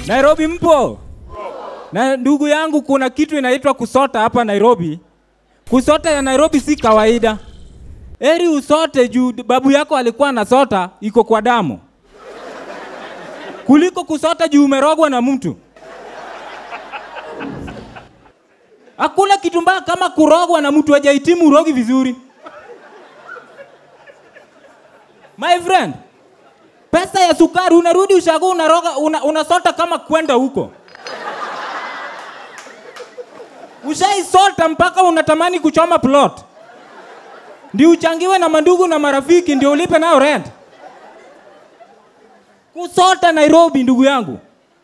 Nairobi mpo? Na ndugu yangu, kuna kitu inaitwa kusota hapa Nairobi. Kusota ya Nairobi si kawaida. Eri usote juu babu yako alikuwa anasota iko kwa damu, kuliko kusota juu umerogwa na mtu. Hakuna kitu mbaya kama kurogwa na mtu hajahitimu urogi vizuri. My friend, pesa ya sukari unarudi ushago unaroga una, unasota kama kwenda huko. Ushaisota mpaka unatamani kuchoma plot, ndio uchangiwe na mandugu na marafiki, ndio ulipe nayo rent. Kusota Nairobi, ndugu yangu,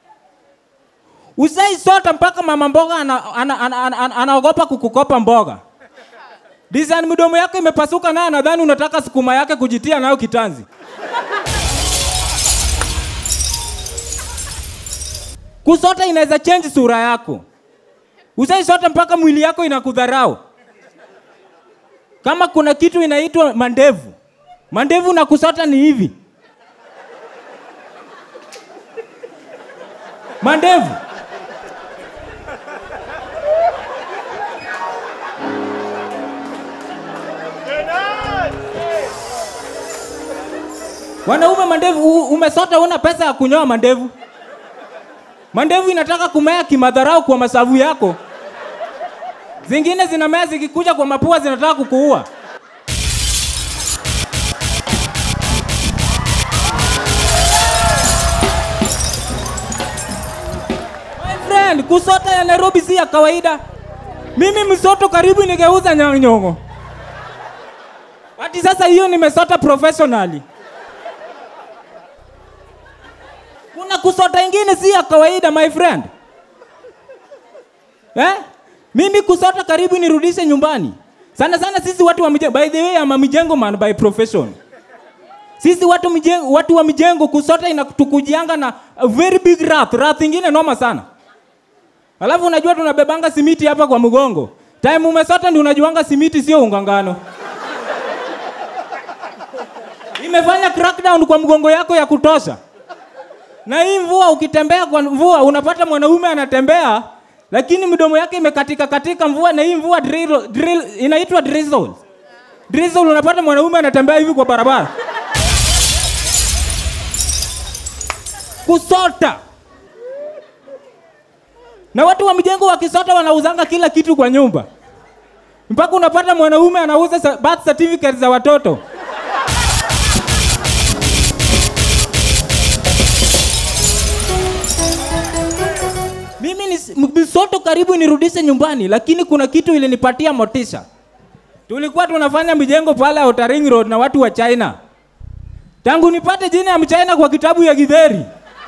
usaisota mpaka mama mboga anaogopa ana, ana, ana, ana, anaogopa kukukopa mboga. Design midomo yako imepasuka naye nadhani unataka sukuma yake kujitia nayo kitanzi. Kusota inaweza change sura yako. Usaisota mpaka mwili yako inakudharau. Kama kuna kitu inaitwa mandevu, mandevu na kusota ni hivi. Mandevu wanaume, mandevu u- umesota, una pesa ya kunyoa mandevu. Mandevu inataka kumea kimadharau kwa masavu yako, zingine zinamea zikikuja kwa mapua zinataka kukuua. My friend, kusota ya Nairobi si ya kawaida. Mimi msoto karibu nigeuza nyanyongo. Hadi sasa hiyo nimesota professionally. Kuna kusota ingine si ya kawaida my friend. Eh? Mimi kusota karibu nirudishe nyumbani. Sana sana sisi watu wa mijengo. By the way, I'm a mijengo man by profession. Sisi watu, mijengo, watu wa mijengo kusota inatukujianga na a very big wrath. Wrath ingine noma sana. Alafu unajua tunabebanga simiti hapa kwa mgongo. Time umesota ndio unajuanga simiti sio ungangano. Imefanya crackdown kwa mgongo yako ya kutosha. Na hii mvua ukitembea kwa mvua unapata mwanaume anatembea lakini midomo yake imekatika katika mvua na hii mvua drill, drill, inaitwa drizzle. Drizzle unapata mwanaume anatembea hivi kwa barabara. Kusota. Na watu wa mijengo wakisota wanauzanga kila kitu kwa nyumba. Mpaka unapata mwanaume anauza sa- birth certificate za watoto. Mimi ni Msoto karibu nirudishe nyumbani, lakini kuna kitu ilinipatia motisha. Tulikuwa tunafanya mijengo pale Outer Ring Road na watu wa China. Tangu nipate jina ya Mchina kwa kitabu ya Githeri.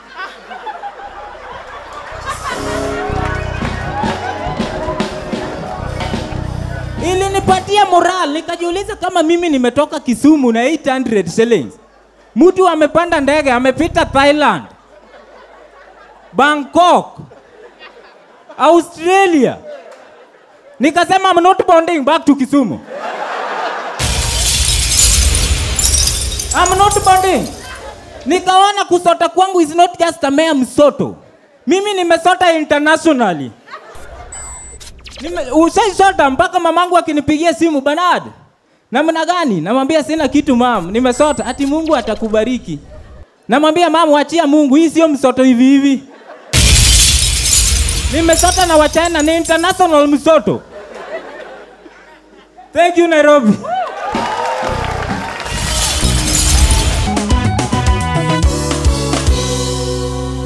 Ilinipatia moral, nikajiuliza kama mimi nimetoka Kisumu na 800 shillings. Mtu amepanda ndege amepita Thailand, Bangkok, Australia. Nikasema I'm not bonding back to Kisumu. I'm not bonding. Nikaona kusota kwangu is not just a mere msoto. Mimi nimesota internationally. Nime, ushaisota mpaka mamangu akinipigia simu Bernard. Namna gani? Namwambia sina kitu mam, nimesota. Ati Mungu atakubariki. Namwambia mam, wachia Mungu, hii sio msoto hivi hivi. Nimesota na Wachina, ni international msoto. Thank you Nairobi.